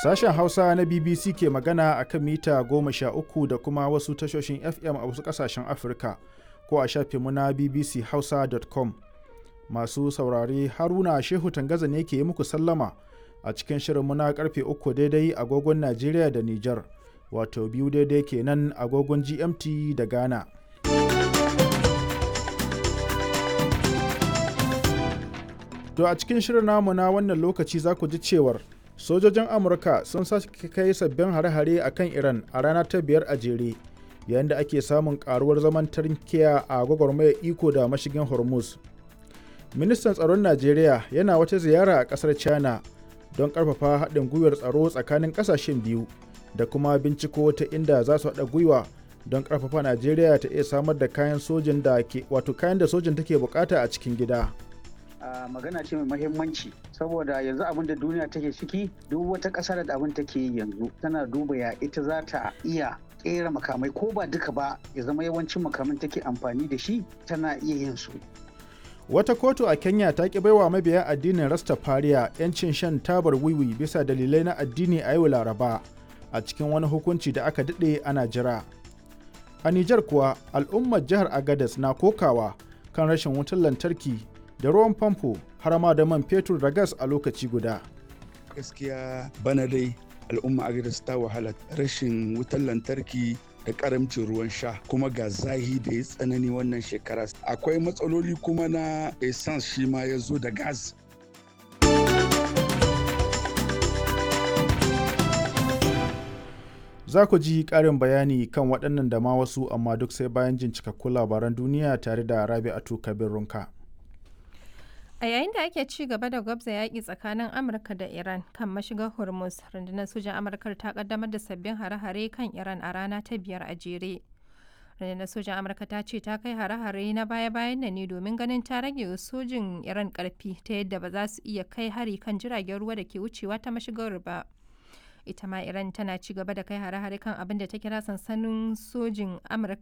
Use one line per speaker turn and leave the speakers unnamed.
Sashen Hausa na BBC ke magana a kan mita goma sha uku da kuma wasu tashoshin FM a wasu ƙasashen Afirka ko a shafinmu na bbchausa.com. Masu saurare Haruna Shehu Tangaza ne ke yi muku sallama a cikin shirinmu na karfe uku daidai agogon Najeriya da Nijar, wato biyu daidai kenan agogon GMT da Ghana. To a cikin shirin namu na wannan lokaci za ku ji cewar sojojin Amurka sun sake kai sabbin hare-hare a kan Iran a rana ta biyar a jere yayin da ake samun karuwar zaman tarkiya a gwagwarmayar iko da mashigin Hormuz. Ministan tsaron Najeriya yana wata ziyara a ƙasar China don ƙarfafa haɗin gwiwar tsaro tsakanin ƙasashen biyu da kuma binciko ta inda za su haɗa gwiwa don ƙarfafa Najeriya ta iya samar da kayan sojin da ke wato kayan da sojin take bukata a cikin gida.
Uh, magana ce mai mahimmanci saboda yanzu abin da duniya take ciki duk wata ƙasa da abin take yi yanzu tana duba ya ita za ta iya ƙera makamai ko ba duka ba ya zama yawancin makaman take amfani da shi tana iya yin su.
Wata kotu a Kenya ta ki baiwa mabiya addinin Rastafariya 'yancin shan tabar wiwi bisa dalilai na addini a yau Laraba a cikin wani hukunci da aka daɗe ana jira. A Nijar kuwa al'ummar jihar Agadez na kokawa kan rashin wutar lantarki da ruwan famfo har ma da man fetur da gas a lokaci guda.
Gaskiya bana dai al'umma Agadez ta wahala rashin wutar lantarki da karamcin ruwan sha kuma ga zahi da ya tsanani wannan shekara akwai matsaloli kuma na essence shi ma ya zo da gas
za ku ji ƙarin bayani kan waɗannan da ma wasu amma duk sai bayan jin cikakkun labaran duniya tare da rabi'atu kabir runka
A yayin da ake ci gaba da gwabza yaƙi tsakanin Amurka da Iran kan mashigar Hormuz, rundunar sojan Amurka ta kaddamar da sabbin hare-hare kan Iran a rana ta biyar a jere. Rundunar sojan Amurka ta ce ta kai hare-hare na baya-bayan nan ne domin ganin ta rage sojin Iran ƙarfi ta yadda ba za su iya kai hari kan jiragen ruwa da ke wucewa ta mashigar ba. Ita ma Iran tana ci gaba da kai hare-hare kan abin da ta kira sansanin sojin Amurka